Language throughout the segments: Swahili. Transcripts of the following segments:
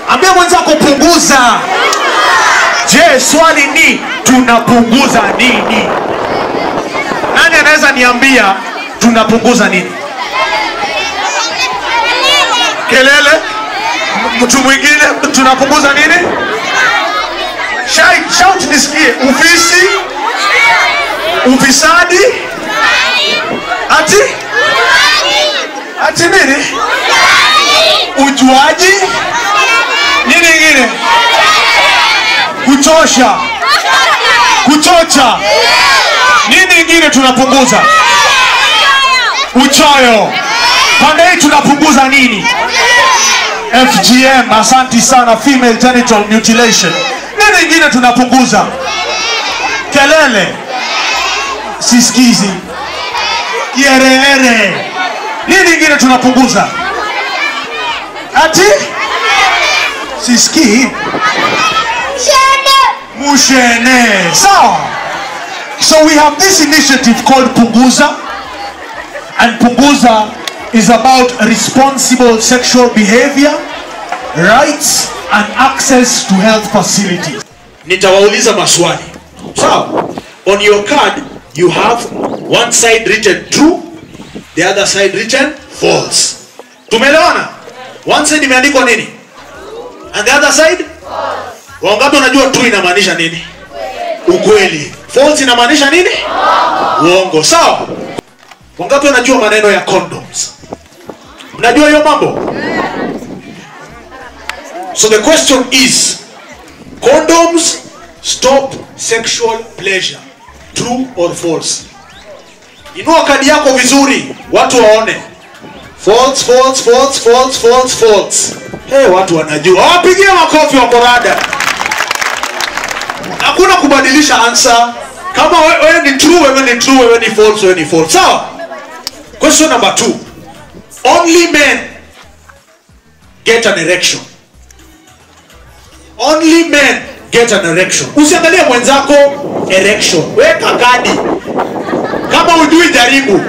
ambia mwenzako punguza je swali ni tunapunguza nini nani anaweza niambia tunapunguza nini kelele M- mtu mwingine tunapunguza nini Shout- shout nisikie ufisi ufisadi ati ati nini ujuaji nini ingine kuchosha kuchocha nini ingine tunapunguza uchoyo pande hii tunapunguza nini fgm asanti sana female genital mutilation nini ingine tunapunguza kelele sisikizi kiereere nini ingine tunapunguza ati sisikii mushene sawa so we have this initiative called punguza and punguza is about responsible sexual behavior rights and access to health facilities nitawauliza maswali sawa on your card you have one side written true the other side written false tumeelewana one side imeandikwa nini and the other side wangapi unajua true inamaanisha nini ukweli false inamaanisha nini uongo sawa wangapi wanajua maneno ya condoms mnajua hiyo mambo so the question is condoms stop sexual pleasure true or false inua kadi yako vizuri watu waone false false false false false false hey, watu wanajua wapigie makofi wa korada hakuna kubadilisha answer kama we- wewe ni true wewe ni true wewe ni false wewe ni false sawa question number two only men get an erection only men get an erection usiangalie mwenzako erection weka kadi kama ujui jaribu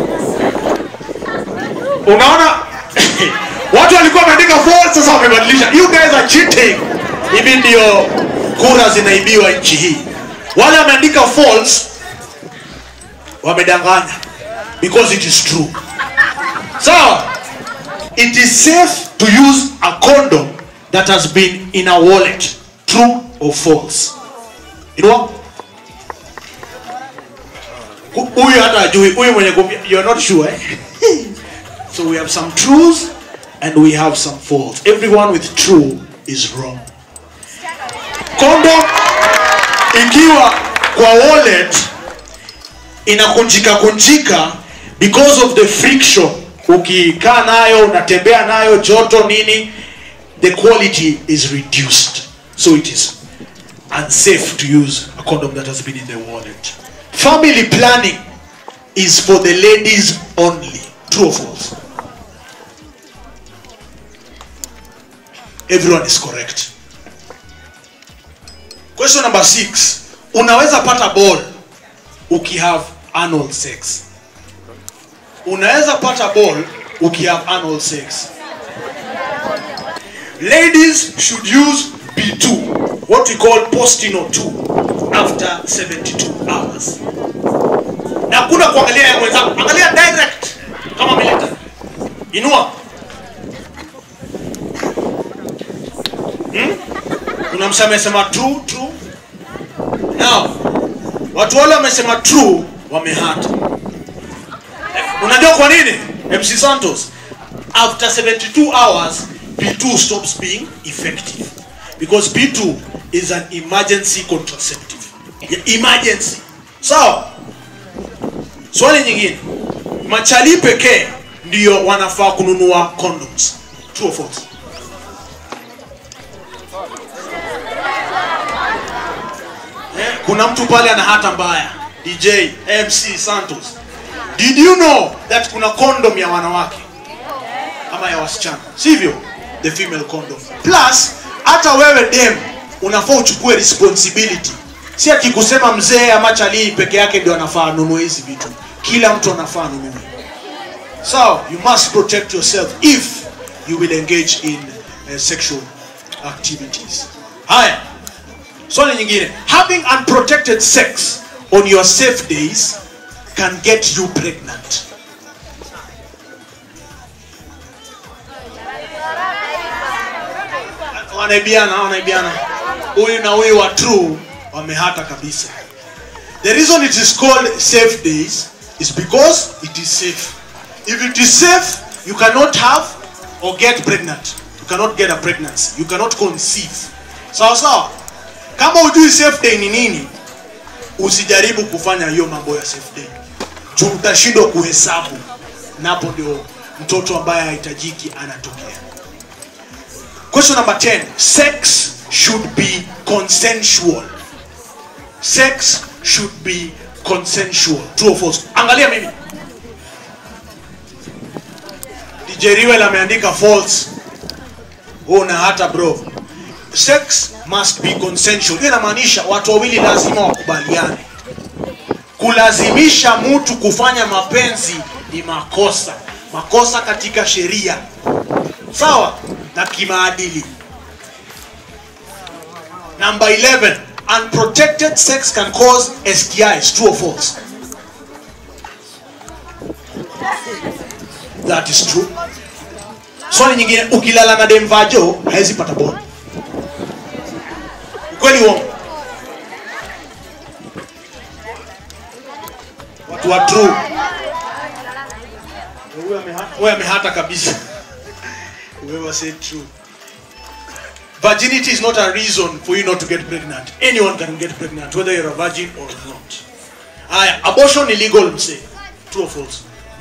unaona watu walikuwa wameandika false sasa wamebadilisha you guys are cheating hivi ndio kura zinaibiwa nchi hii wale wameandika false wamedanganya because it is true sawa it is safe to use a condom that has been in a wallet true or false Inua. Hu- huyu hata ajui huyu mwenye kumbi- you're not sure eh? so we have some truths and we have some false everyone with true is wrong condom ikiwa kwa wallet inakunjika kunjika because of the friction ukikaa nayo unatembea nayo joto nini the quality is reduced so it is unsafe to use a condom that has been in the wallet family planning is for the ladies only true or false everyone is correct question number six unaweza pata ball ukihave anal sex unaweza pata ball ukihave anal sex ladies should use b2 what we call postino 2 after 72 hours na kuna kuangalia ya mwenzako angalia direct kama military inua hmm? kuna msa amesema true true now watu wale wamesema true wamehata unajua kwa nini mc santos after 72 hours p2 stops being effective because p2 is an emergency contraceptive Ya- emergency sawa swali nyingine machali pekee ndio wanafaa kununua condoms true or false Eh, kuna mtu pale ana hata mbaya dj mc santos did you know that kuna condom ya wanawake ama ya wasichana sivyo the female condom plus hata wewe dem unafaa uchukue responsibility si akikusema mzee ama chalii peke yake ndio anafaa anunue hizi vitu kila mtu anafaa anunue so you must protect yourself if you will engage in uh, sexual activities haya swali nyingine having unprotected sex on your safe days can get you pregnant wanaibiana wanaibiana huyu na huyu wa true wamehata kabisa the reason it is called safe days is because it is safe if it is safe you cannot have or get pregnant you cannot get a pregnancy you cannot conceive sawa sawa kama ujui safe day ni nini usijaribu kufanya hiyo mambo ya safe day juu utashindwa kuhesabu napo ndio mtoto ambaye hahitajiki anatokea question number 10 sex should be consensual sex should be consensual true or false angalia mimi DJ Riwel ameandika false una hata bro sex must be consensual hiyo inamaanisha watu wawili lazima wakubaliane kulazimisha mtu kufanya mapenzi ni makosa makosa katika sheria sawa na kimaadili number 11 unprotected sex can cause stis true or false that is true swali nyingine ukilala na demvajo hawezi pata boni ukweli uongo watu wa true Huyu ameha- huyu amehata kabisa whoever said true virginity is not a reason for you not to get pregnant anyone can get pregnant whether you're a virgin or not aya abortion illegal mse true or false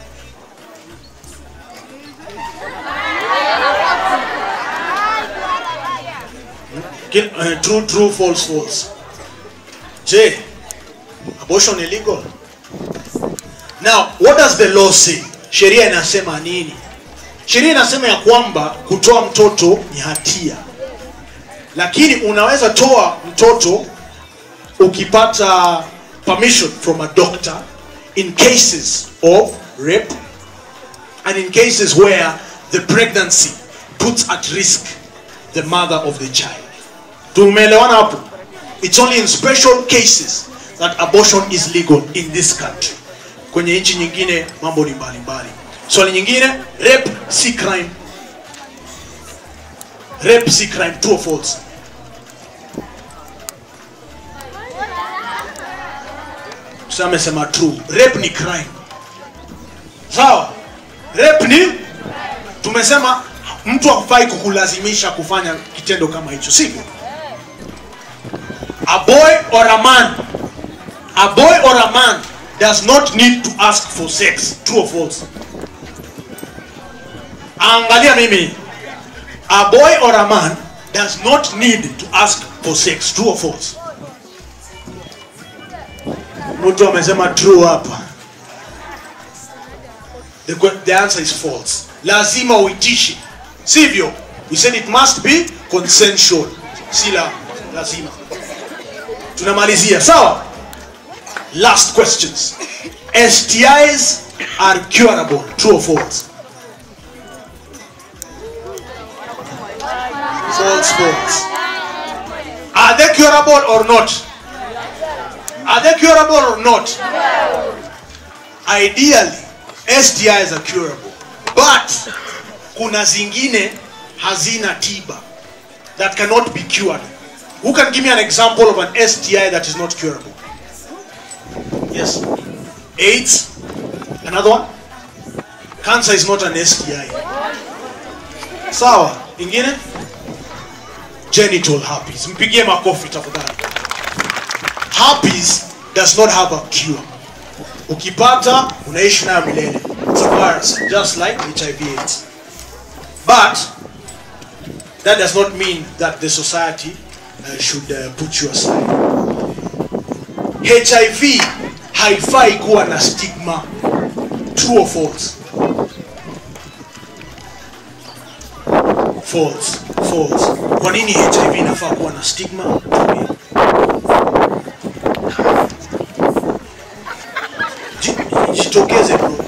Ki- eh, true true false false je abortion illegal now what does the law say sheria inasema nini sheria inasema ya kwamba kutoa mtoto ni hatia lakini unaweza toa mtoto ukipata permission from a doctor in cases of rape and in cases where the pregnancy puts at risk the mother of the child tumeelewana hapo it's only in special cases that abortion is legal in this country kwenye nchi nyingine mambo ni mbalimbali swali nyingine rape si crime rape si crime true or false Sasa amesema true rape ni crime sawa rape ni tumesema mtu hakufai kukulazimisha kufanya kitendo kama hicho sivyo a boy or a man a boy or a man does not need to ask for sex true or false angalia mimi a boy or a man does not need to ask for sex true or false mtu amesema true hapa the, que- the answer is false lazima uitishe sivyo we said it must be consensual si la lazima tunamalizia sawa last questions stis are curable true or false false false are they curable or not are they curable or not ideally stis are curable but kuna zingine hazina tiba that cannot be cured who can give me an example of an sti that is not curable yes aids another one cancer is not an sti sawa ingine genital herpes mpigie makofi tafadhali herpes does not have a cure ukipata unaishi nayo milele It's a virus just like hiv aids but that does not mean that the society uh, should uh, put you aside hiv haifai kuwa na stigma true or false false false kwa nini hiv inafaa kuwa na stigma Ji- jitokeze bro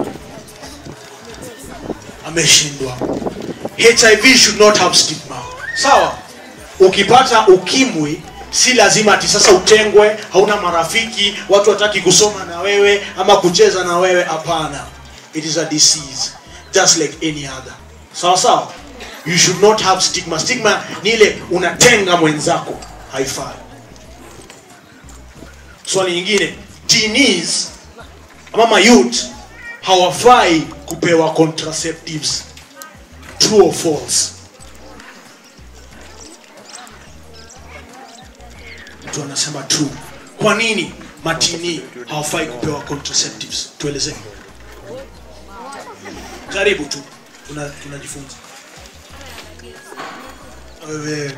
ameshindwa hiv should not have stigma sawa ukipata ukimwi si lazima ati sasa utengwe hauna marafiki watu wataki kusoma na wewe ama kucheza na wewe hapana it is a disease just like any other sawa sawa you should not have stigma stigma ni ile unatenga mwenzako haifai swali nyingine teenies ama mayouth hawafai kupewa contraceptives true or false mtu anasema true kwa nini matini hawafai kupewa contraceptives tuelezee karibu tu tuna- tunajifunza Wewe-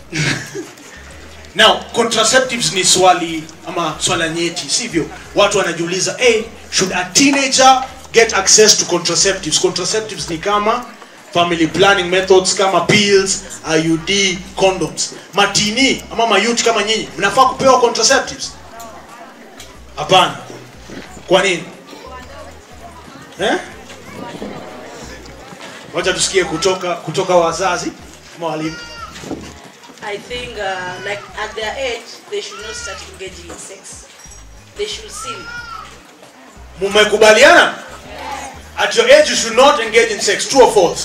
now contraceptives ni swali ama swala nyeti sivyo watu wanajiuliza hey, should a teenager get access to contraceptives contraceptives ni kama family planning methods kama pills iud condoms matini ama mayut kama nyinyi mnafaa kupewa contraceptives hapana kwa nini eh? wacha tusikie kutoka kutoka wazazi ama walimu I think, uh, like at their age, they should not start engaging in sex. They should sin. mumekubaliana at your age you should not engage in sex true or false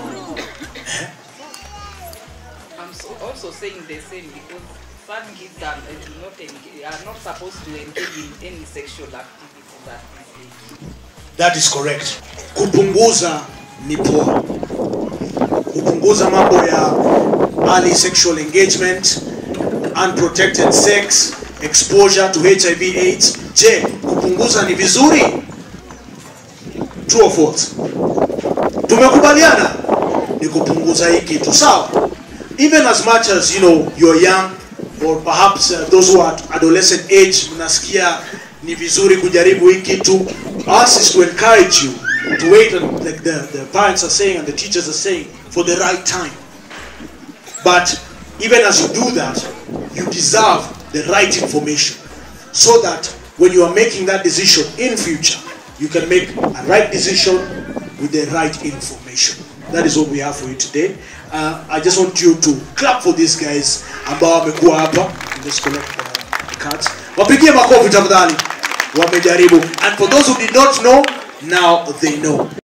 I'm so also saying the same because some kids are uh, do not engage, are not supposed to engage in any sexual activity at this age. that is correct kupunguza ni poa kupunguza mambo ya early sexual engagement unprotected sex exposure to hiv aids je kupunguza ni vizuri true or false tumekubaliana ni kupunguza hii kitu sawa even as much as you know you're young or perhaps uh, those who are at adolescent age mnasikia ni vizuri kujaribu hii kitu us is to encourage you to wait and like the, the parents are saying and the teachers are saying for the right time but even as you do that you deserve the right information so that when you are making that decision in future you can make a right decision with the right information that is what we have for you today uh, i just want you to clap for these guys ambao wamekuwa hapa and just collect the cards wapigie makofi tafadhali wamejaribu and for those who did not know now they know